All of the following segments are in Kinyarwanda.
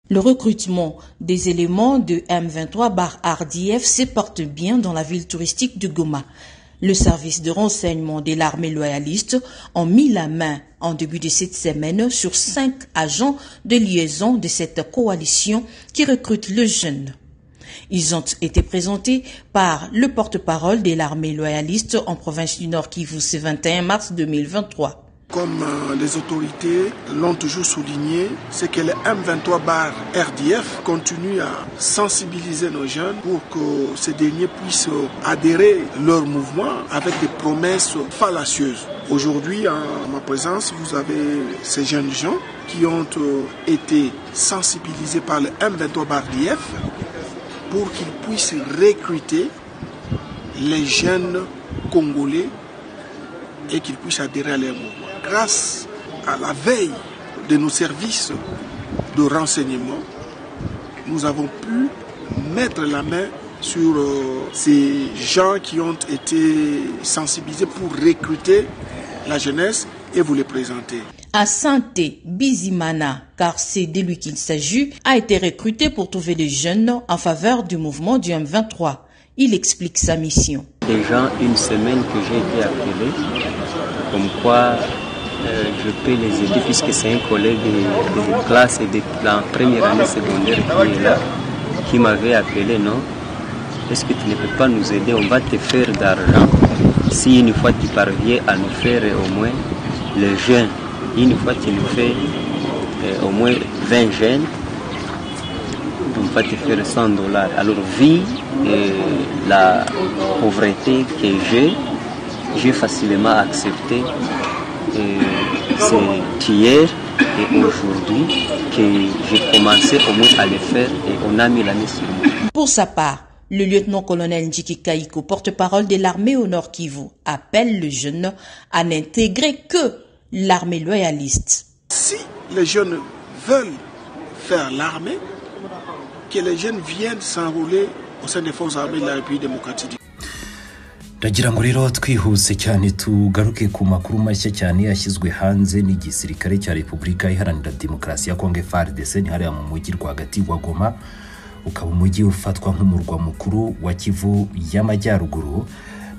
Le recrutement des éléments de M23 bar RDF se porte bien dans la ville touristique de Goma. Le service de renseignement de l'armée loyaliste a mis la main en début de cette semaine sur cinq agents de liaison de cette coalition qui recrute le jeune. Ils ont été présentés par le porte-parole de l'armée loyaliste en province du Nord Kivu ce 21 mars 2023. Comme les autorités l'ont toujours souligné, c'est que le M23 bar RDF continue à sensibiliser nos jeunes pour que ces derniers puissent adhérer leur mouvement avec des promesses fallacieuses. Aujourd'hui, en ma présence, vous avez ces jeunes gens qui ont été sensibilisés par le M23 bar RDF pour qu'ils puissent recruter les jeunes congolais et qu'ils puissent adhérer à leur mouvement grâce à la veille de nos services de renseignement, nous avons pu mettre la main sur ces gens qui ont été sensibilisés pour recruter la jeunesse et vous les présenter. À Santé, Bizimana, car c'est de lui qu'il s'agit, a été recruté pour trouver les jeunes en faveur du mouvement du M23. Il explique sa mission. Déjà une semaine que j'ai été appelé, comme quoi euh, je peux les aider puisque c'est un collègue de, de classe et de la première année secondaire qui est là, qui m'avait appelé, non Est-ce que tu ne peux pas nous aider On va te faire d'argent. Si une fois tu parviens à nous faire au moins le jeune, une fois tu nous fais euh, au moins 20 jeunes, on va te faire 100 dollars. Alors vu euh, la pauvreté que j'ai, j'ai facilement accepté c'est hier et aujourd'hui que j'ai commencé au moins à le faire et on a mis la mission. Pour sa part, le lieutenant-colonel Njiki Kaiko, porte-parole de l'armée au Nord Kivu, appelle le jeune à n'intégrer que l'armée loyaliste. Si les jeunes veulent faire l'armée, que les jeunes viennent s'enrôler au sein des forces armées de la République démocratique ndagira ngo rero twihuse cyane tugaruke ku makuru mashya cyane yashyizwe hanze n'igisirikare cya repubulika iharanira demokarasi ya kongo frdc ni hariya mu mujyi rwagati wa goma ukaba umujyi ufatwa nk'umurwa mukuru wa kivu y'amajyaruguru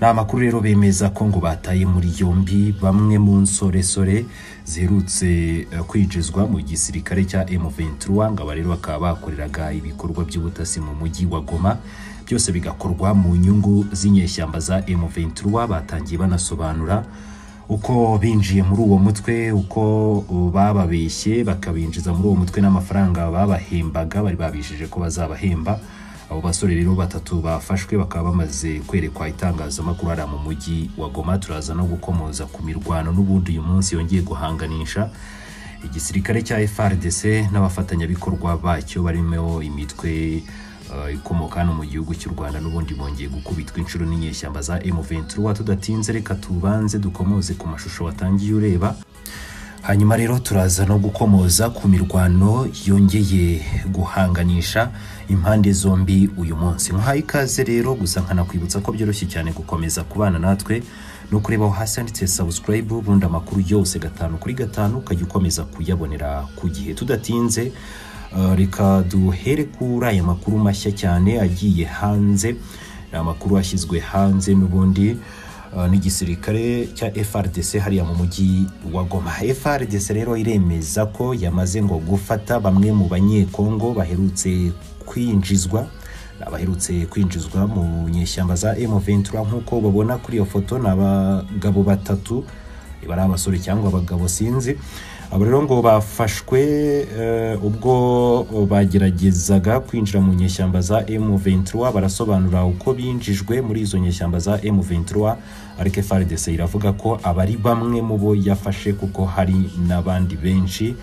ni amakuru rero bemeza ko ngo bataye muri yombi bamwe mu nsoresore ziherutse kwinjizwa mu gisirikare cya M23 ngo aba rero bakaba bakoreraga ibikorwa by'ubutasi mu mujyi wa Goma byose bigakorwa mu nyungu z'inyeshyamba za M23 batangiye banasobanura uko binjiye muri uwo mutwe uko bababeshye bakabinjiza muri uwo mutwe n'amafaranga babahembaga bari babishije ko bazabahemba abo basore rero batatu bafashwe bakaba bamaze kwerekwa itangazamakuru hariya mu mujyi wa goma turaza no gukomoza ku mirwano n'ubundi uyu munsi yongeye guhanganisha igisirikare cya frdc n'abafatanyabikorwa bacyo barimo imitwe ikomoka hano mu gihugu cy'u rwanda n'ubundi bongeye gukubitwa inshuro n'inyeshyamba za m23 tudatinze reka tubanze dukomoze ku mashusho watangiye ureba hanyuma rero turaza no gukomoza ku mirwano yongeye guhanganisha impande zombi uyu munsi nkaho ikaze rero gusa nkanakwibutsa ko byoroshye cyane gukomeza kubana natwe no kureba aho hasi handitse subscribe ubundi amakuru yose gatanu kuri gatanu ukajya ukomeza kuyabonera ku gihe tudatinze reka duhere kuri aya makuru mashya cyane agiye hanze ni amakuru ashyizwe hanze n'ubundi n'igisirikare cya frdc hariya mu mujyi wa goma frdc rero iremeza ko yamaze ngo gufata bamwe mu banyekongo baherutse kwinjizwa abaherutse kwinjizwa mu nyeshyamba za m23 nk'uko babona kuri iyo foto ni abagabo batatu bari abasore cyangwa abagabo sinzi aba rero ngo bafashwe ubwo bageragezaga kwinjira mu nyeshyamba za M23 barasobanura uko binjijwe muri izo nyeshyamba za M23 ariko FARDC iravuga ko abari bamwe mu bo yafashe kuko hari n'abandi benshi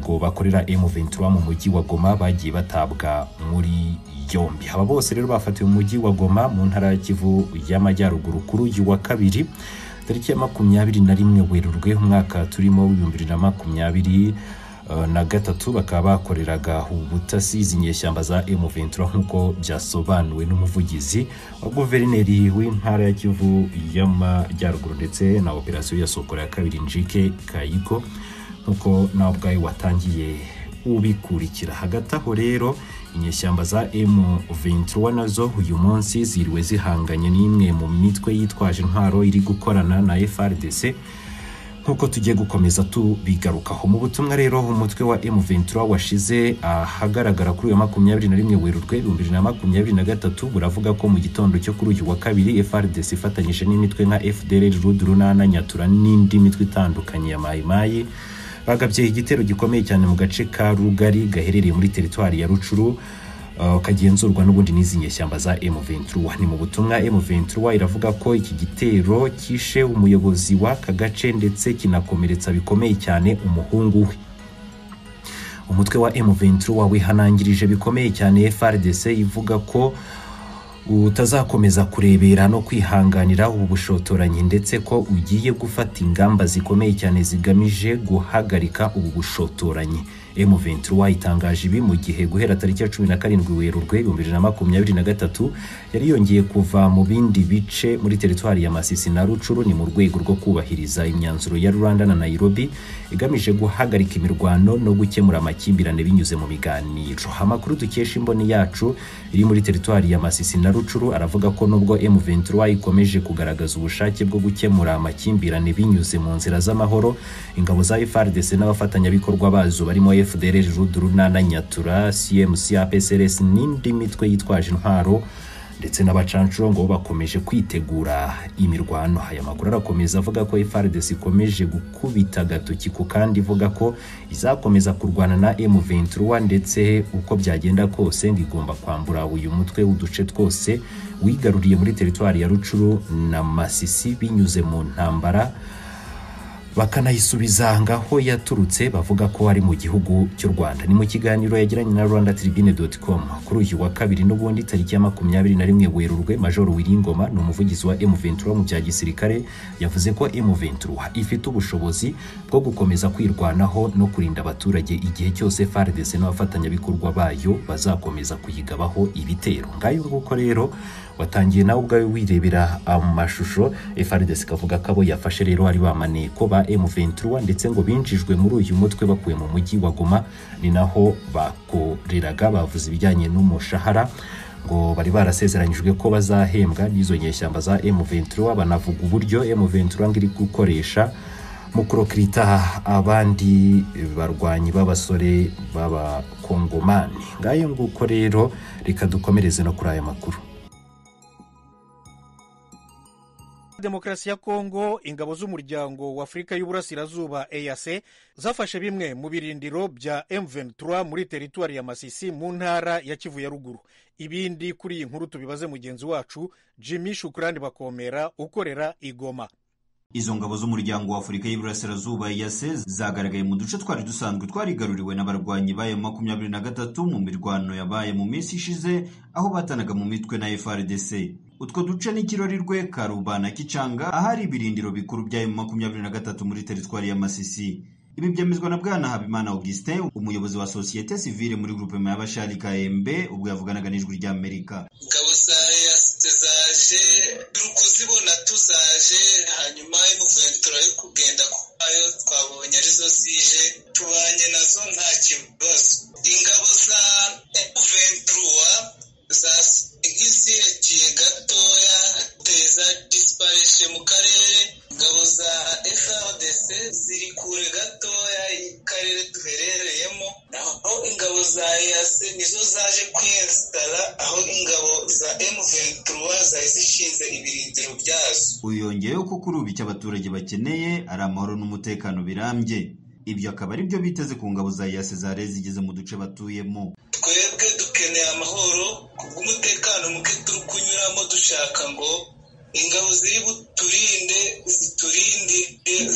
ngo bakorera M23 mu mujyi wa Goma bagiye batabwa muri yombi aba bose rero bafatiwe mu mujyi wa Goma mu ntara ya Kivu y'Amajyaruguru kuri uyu wa kabiri tariki ya makumyabiri na rimwe werurwe umwaka turimo w'ibihumbi bibiri na makumyabiri na gatatu bakaba bakoreraga ubutasi izi nyeshyamba za M23 nk'uko byasobanuwe n'umuvugizi wa guverineri w'intara ya Kivu y'Amajyaruguru ndetse na operasiyo ya Sokora ya kabiri Njike Kayiko nk'uko nawe ubwawe watangiye ubikurikira hagati aho rero inyeshyamba za M23 nazo uyu munsi ziriwe zihanganye n'imwe mu mitwe yitwaje intwaro iri gukorana na FRDC nk'uko tugiye gukomeza tubigarukaho mu butumwa rero umutwe wa M23 washize ahagaragara kuri uyu wa makumyabiri na rimwe werurwe ibihumbi bibiri na makumyabiri na gatatu buravuga ko mu gitondo cyo kuri uyu wa kabiri FRDC ifatanyije n'imitwe nka FDLR Rud Runana Nyatura n'indi mitwe itandukanye ya Mai Mai bagabye igitero gikomeye cyane mu gace ka Rugari gaherereye muri teritwari ya Rucuru uh, kagenzurwa n'ubundi n'izi nyeshyamba za M23 ni mu butumwa M23 iravuga ko iki gitero kishe umuyobozi w'aka gace ndetse kinakomeretsa bikomeye cyane umuhungu we umutwe wa M23 wihanangirije bikomeye cyane FRDC ivuga ko utazakomeza kurebera no kwihanganira ubu bushotoranyi ndetse ko ugiye gufata ingamba zikomeye cyane zigamije guhagarika ubu bushotoranyi M23 itangaje ibi mu gihe guhera tariki ya 17 Werurwe 2023 yari yongeye kuva mu bindi bice muri teritwari ya Masisi na Rucuru ni mu rwego rwo kubahiriza imyanzuro ya Rwanda na Nairobi igamije guhagarika imirwano no gukemura amakimbirane binyuze mu biganiro amakuru dukesha imboni yacu iri muri teritwari ya Masisi na Rucuru aravuga ko nubwo M23 ikomeje kugaragaza ubushake bwo gukemura amakimbirane binyuze mu nzira z'amahoro ingabo za FARDC n'abafatanyabikorwa bazo barimo FDLR Runana Nyatura CMC APSRS n'indi mitwe yitwaje intwaro ndetse n'abacancuro ngo bakomeje kwitegura imirwano aya makuru arakomeza avuga ko FARDC ikomeje gukubita agatoki ku kandi ivuga ko izakomeza kurwana na M23 ndetse uko byagenda kose ngo igomba kwambura uyu mutwe w'uduce twose wigaruriye muri teritwari ya Rucuru na Masisi binyuze mu ntambara bakanayisubiza ngaho yaturutse bavuga ko ari mu gihugu cy'u Rwanda ni mu kiganiro yagiranye na rwandatribune.com kuri uyu wa kabiri n'ubundi tariki ya makumyabiri na rimwe werurwe Major Wiringoma ni umuvugizi wa M23 mu bya gisirikare yavuze ko M23 ifite ubushobozi bwo gukomeza kwirwanaho no kurinda abaturage igihe cyose FARDC n'abafatanyabikorwa bayo bazakomeza kuyigabaho ibitero ngayo nguko rero watangiye nawe ubwawe wirebera amashusho FARDC kavuga ko abo yafashe rero ari bamaneko ba M23 ndetse ngo binjijwe muri uyu mutwe bakuye mu mujyi wa Goma ni naho bakoreraga bavuze ibijyanye n'umushahara ngo bari barasezeranyijwe ko bazahembwa n'izo nyeshyamba za M23 banavuga uburyo M23 ngo iri gukoresha mu kurokirita abandi barwanyi b'abasore b'abakongomani ngayo nguko rero reka dukomereze no kuri aya makuru demokarasi ya kongo ingabo z'umuryango w'afurika y'uburasirazuba eyase zafashe bimwe mu birindiro bya M23 muri teritwari ya masisi mu ntara ya kivu ya ruguru ibindi kuri iyi nkuru tubibaze mugenzi wacu jimmy shukurani bakomera ukorera igoma izo ngabo z'umuryango wa afurika y'iburasirazuba yase zagaragaye mu duce twari dusanzwe twarigaruriwe n'abarwanyi bayo makumyabiri na gatatu mu mirwano yabaye mu minsi ishize aho batanaga mu mitwe na frdc utwo duce n'ikirori rwe karuba na kicanga ahari ibirindiro bikuru bya emu makumyabiri na gatatu muri teritwari ya masisi ibi byemezwa na bwana habimana augustin umuyobozi wa sosiyete sivile muri grupema y'abashari kaembe ubwo yavuganaga n'ijwi ry'amerika ingabo za eyasi zaje turi kuzibona tuzaje hanyuma emuventura yo kugenda kwayo twabonye arizo zije tubanye nazo nta kibazo ingabo za emuventura zagisekiye gatoya teza disiparishe mu karere ingabo za frdc ziri kure gatoya karere duherereyemo naho ingabo za ease nizo zaje kwiyesitara aho ingabo za m23 zari zishinze ibirindiro byazo uyongeyeho ko kuri ubu icyo abaturage bakeneye ari amahoro n'umutekano birambye ibyo akaba ari byo biteze ku ngabo za ease zari zigeze mu duce batuyemo twebwe dukeneye amahoro kubw'umutekano muke turi kunyuramo dushaka ngo ingabo ziri buturinde ziturinde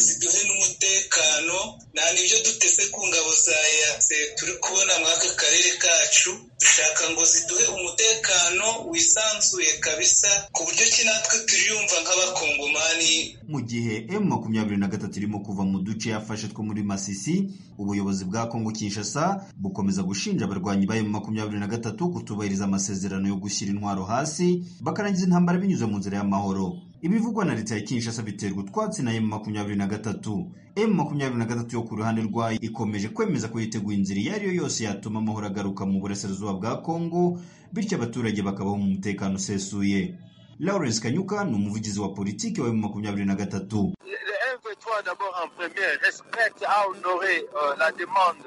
ziduhe n'umutekano nta n'ibyo duteze ku ngabo za yase turi kubona muri aka karere kacu dushaka ngo ziduhe umutekano wisanzuye kabisa ku buryo ki natwe turiyumva nk'abakongomani mu gihe m makumyabiri na gatatu irimo kuva mu duce yafashe two muri masisi ubuyobozi bwa kongo kinshasa bukomeza gushinja abarwanyi ba m makumyabiri na gatatu kutubahiriza amasezerano yo gushyira intwaro hasi bakarangiza intambara binyuze mu nzira y'amahoro ibivugwa na leta ya kinshasa biterwa utwatsi na emu makumyabiri na gatatu emu makumyabiri na gatatu yo ku ruhande rwayo ikomeje kwemeza ko yiteguye inzira iyo ari yo yose yatuma amahoro agaruka mu burasirazuba bwa kongo bityo abaturage bakabaho mu mutekano usesuye lawrence kanyuka ni umuvugizi wa politiki wa emu makumyabiri na gatatu Toi d'abord en premier respecte à honorer euh, la demande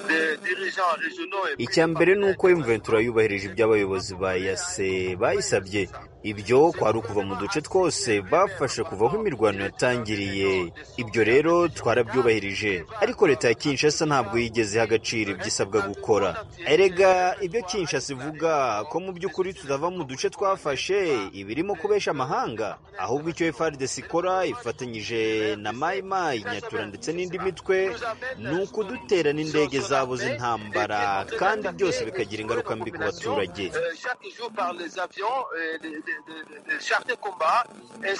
des dirigeants régionaux et icya mbere ni uko M23 yubahirije ibyo abayobozi ba yase bayisabye ibyo kwari ukuva mu duce twose bafashe kuva aho imirwano yatangiriye ibyo rero twarabyubahirije ariko leta ya kinshasa ntabwo yigeze iha agaciro ibyo isabwa gukora erega ibyo kinshasa ivuga ko mu by'ukuri tutava mu duce twafashe ibirimo kubesha amahanga ahubwo icyo frdc ikora ifatanyije na mayimayi nyatura ndetse n'indi mitwe ni ukudutera n'indege zabo z'intambara kandi byose bikagira ingaruka mbi ku baturage chaque jour par les avions, euh, les, les, les, les chars de combat. Et